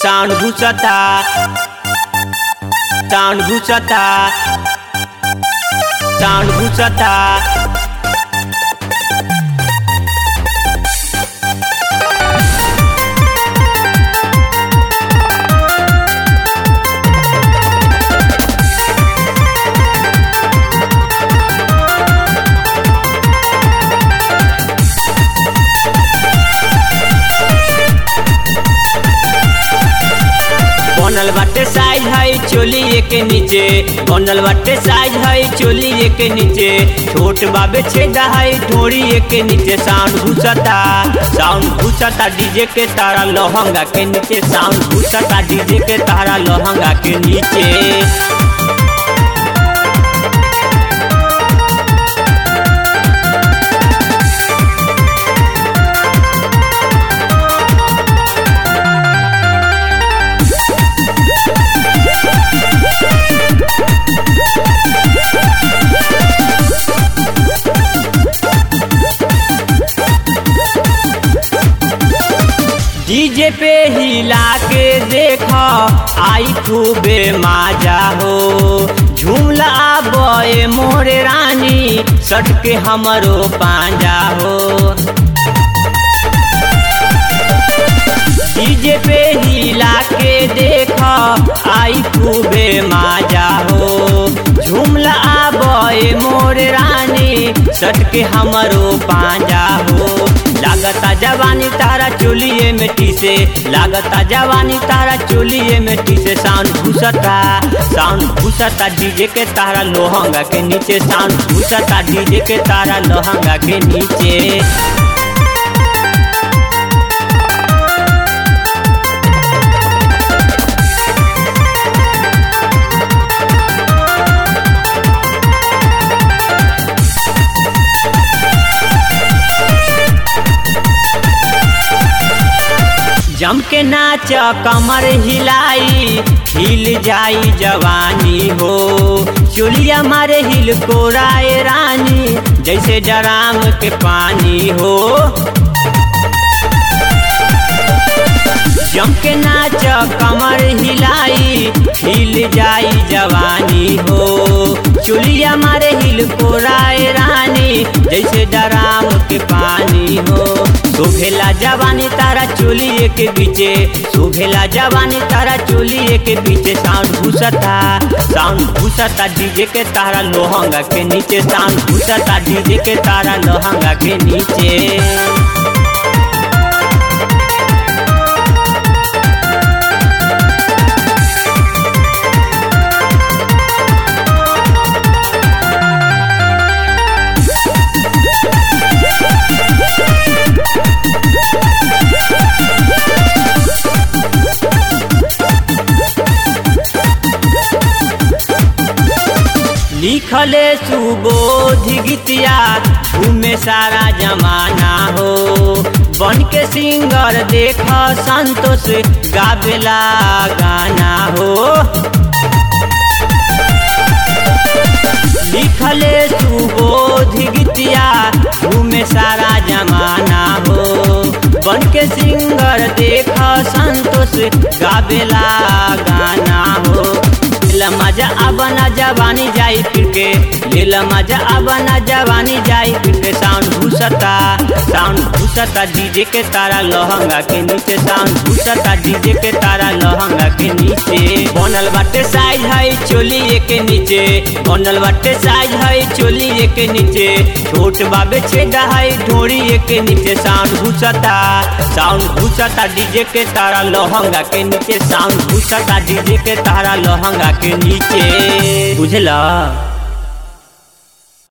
sound घुसता sound घुसता sound घुसता बनल बाटे साइज है चोली के नीचे बनल बाटे साइज है चोली के नीचे छोट बाबे छेदा है ढोरी के नीचे साउंड घुसता साउंड घुसता डीजे के तारा लहंगा के नीचे साउंड घुसता डीजे के तारा लहंगा के नीचे डीजे पे हिला के देख आई खूबे माजा हो झूमला बए मोरे रानी सट के हमरो पांजा हो डीजे पे हिला के देख आई खूबे माजा हो झूमला बए मोरे रानी सट के हमरो पांजा हो लागता जवानी तारा चोलिए मिट्टी से लागता जवानी तारा चोलिए मिट्टी से साउंड घुसता साउंड घुसता डीजे के तारा लोहंगा के नीचे साउंड घुसता डीजे के तारा लोहंगा के नीचे जम के नाच कमर हिलाई हिल जाई जवानी हो चोलिया मारे हिल कोराए रानी जैसे डराम के पानी हो जम के नाच कमर हिलाई हिल जाई जवानी हो चुलिया मारे हिल कोराए रानी जैसे डराम के पानी हो सुभेला जवानी तारा चोलिए के बीचे सुभेला जवानी तारा चोलिए के बीचे साउंड घुसता साउंड घुसता डीजे के तारा लोहंगा के नीचे साउंड घुसता डीजे के तारा लोहंगा के नीचे लिखले सुबोध गीतिया घूमे सारा जमाना हो बन के सिंगर देख संतोष गावेला गाना हो लिखले सुबोध गीतिया घूमे सारा जमाना हो बन के सिंगर देख संतोष गावेला गाना हो लीला मजा अबना जवानी जाई फिर के लीला मजा अबना जवानी जाई फिर के साउंड घुसता साउंड घुसता डीजे के तारा लहंगा के नीचे साउंड घुसता डीजे के तारा लहंगा के नीचे बनल बाटे साइज है चोली के नीचे बनल बाटे साइज है चोली के नीचे छोट बाबे छेदा है ढोरी के नीचे साउंड घुसता साउंड घुसता डीजे के तारा लहंगा के नीचे साउंड घुसता डीजे के तारा लहंगा के नीचे बुझला